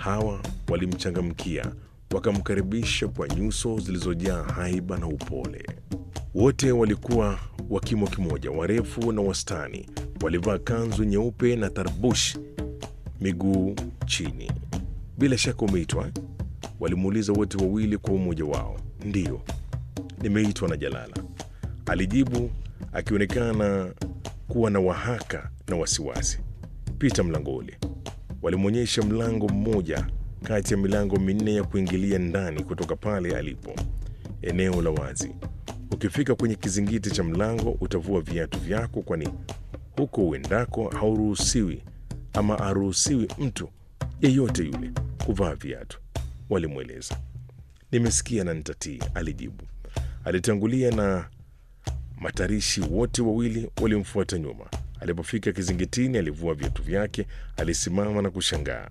Hawa walimchangamkia, wakamkaribisha kwa nyuso zilizojaa haiba na upole. Wote walikuwa wa kimo kimoja, warefu na wastani. Walivaa kanzu nyeupe na tarbush miguu chini. Bila shaka umeitwa eh? Walimuuliza wote wawili kwa umoja wao. Ndiyo, nimeitwa na Jalala, alijibu akionekana kuwa na wahaka na wasiwasi. Pita mlango ule. Walimwonyesha mlango mmoja kati ya milango minne ya kuingilia ndani kutoka pale alipo, eneo la wazi. Ukifika kwenye kizingiti cha mlango utavua viatu vyako, kwani huko uendako hauruhusiwi ama aruhusiwi mtu yeyote yule kuvaa viatu, walimweleza. Nimesikia na nitatii, alijibu. Alitangulia na matarishi wote wawili walimfuata nyuma. Alipofika kizingitini, alivua viatu vyake, alisimama na kushangaa.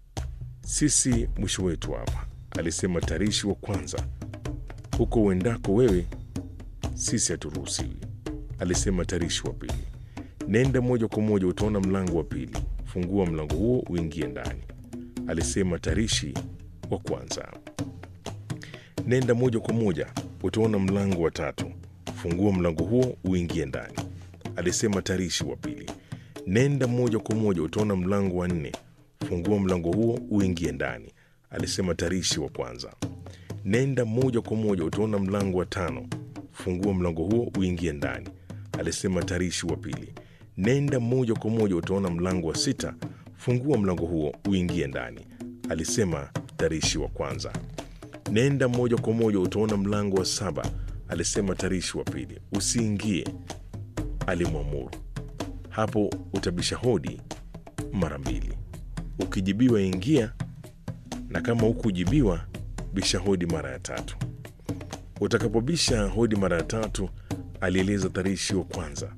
Sisi mwisho wetu hapa, alisema tarishi wa kwanza. Huko uendako wewe, sisi haturuhusiwi, alisema tarishi wa pili. Nenda moja kwa moja, utaona mlango wa pili. Fungua mlango huo uingie ndani, alisema tarishi wa kwanza. Nenda moja kwa moja, utaona mlango wa tatu. Fungua mlango huo uingie ndani, alisema tarishi wa pili. Nenda moja kwa moja, utaona mlango wa nne. Fungua mlango huo uingie ndani, alisema tarishi wa kwanza. Nenda moja kwa moja, utaona mlango wa tano. Fungua mlango huo uingie ndani, alisema tarishi wa pili. Nenda moja kwa moja, utaona mlango wa sita. Fungua mlango huo uingie ndani, alisema tarishi wa kwanza. Nenda moja kwa moja, utaona mlango wa saba, alisema tarishi wa pili. Usiingie, alimwamuru. Hapo utabisha hodi mara mbili. Ukijibiwa ingia, na kama hukujibiwa bisha hodi mara ya tatu. Utakapobisha hodi mara ya tatu, alieleza tarishi wa kwanza,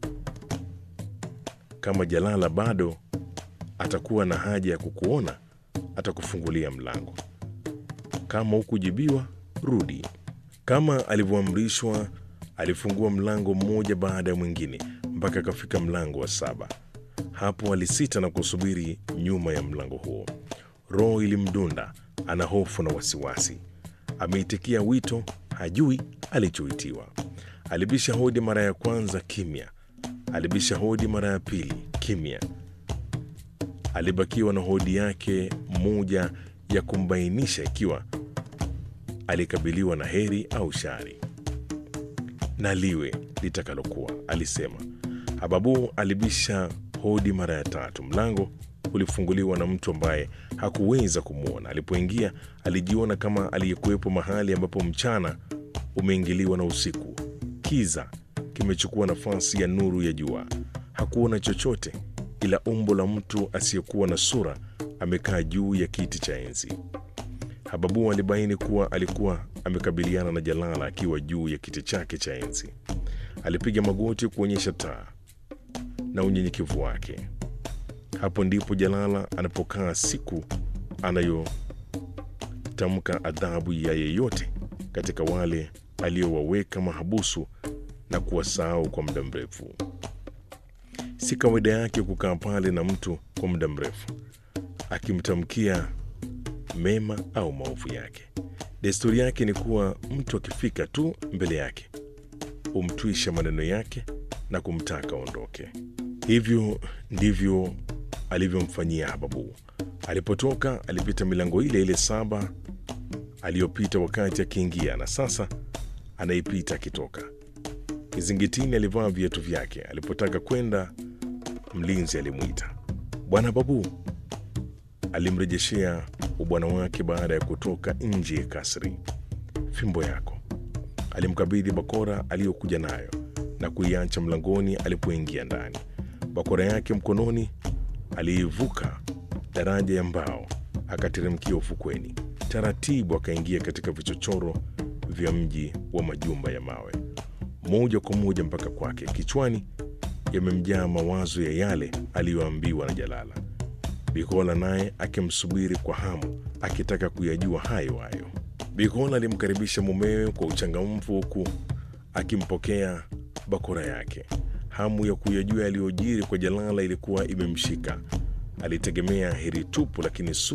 kama Jalala bado atakuwa na haja ya kukuona, atakufungulia mlango. Kama hukujibiwa, rudi. Kama alivyoamrishwa, alifungua mlango mmoja baada ya mwingine mpaka akafika mlango wa saba. Hapo alisita na kusubiri nyuma ya mlango huo. Roho ilimdunda, ana hofu na wasiwasi. Ameitikia wito, hajui alichoitiwa. Alibisha hodi mara ya kwanza, kimya. Alibisha hodi mara ya pili, kimya. Alibakiwa na hodi yake moja ya kumbainisha ikiwa alikabiliwa na heri au shari. Na liwe litakalokuwa, alisema. Hababu alibisha hodi mara ya tatu. Mlango ulifunguliwa na mtu ambaye hakuweza kumwona. Alipoingia alijiona kama aliyekuwepo mahali ambapo mchana umeingiliwa na usiku. Kiza kimechukua nafasi ya nuru ya jua. Hakuona chochote ila umbo la mtu asiyekuwa na sura amekaa juu ya kiti cha enzi. Hababu alibaini kuwa alikuwa amekabiliana na Jalala akiwa juu ya kiti chake cha enzi. Alipiga magoti kuonyesha taa na unyenyekevu wake. Hapo ndipo Jalala anapokaa siku anayotamka adhabu ya yeyote katika wale aliyowaweka mahabusu na kuwasahau kwa muda mrefu. Si kawaida yake kukaa pale na mtu kwa muda mrefu akimtamkia mema au maovu yake. Desturi yake ni kuwa mtu akifika tu mbele yake humtwisha maneno yake na kumtaka aondoke. Hivyo ndivyo alivyomfanyia Hababu. Alipotoka alipita milango ile ile saba aliyopita wakati akiingia, na sasa anaipita akitoka. Kizingitini alivaa viatu vyake. Alipotaka kwenda, mlinzi alimwita, Bwana Babu. Alimrejeshea ubwana wake baada ya kutoka nje ya kasri. Fimbo yako. Alimkabidhi bakora aliyokuja nayo na kuiacha mlangoni alipoingia ndani. Bakora yake mkononi, aliivuka daraja ya mbao akateremkia ufukweni. Taratibu akaingia katika vichochoro vya mji wa majumba ya mawe, moja kwa moja mpaka kwake. Kichwani yamemjaa mawazo ya yale aliyoambiwa na Jalala. Bikola naye akimsubiri kwa hamu, akitaka kuyajua hayo hayo. Bikola alimkaribisha mumewe kwa uchangamfu, huku akimpokea bakora yake. Hamu ya kuyajua yaliyojiri kwa Jalala ilikuwa imemshika. Alitegemea heri tupu, lakini su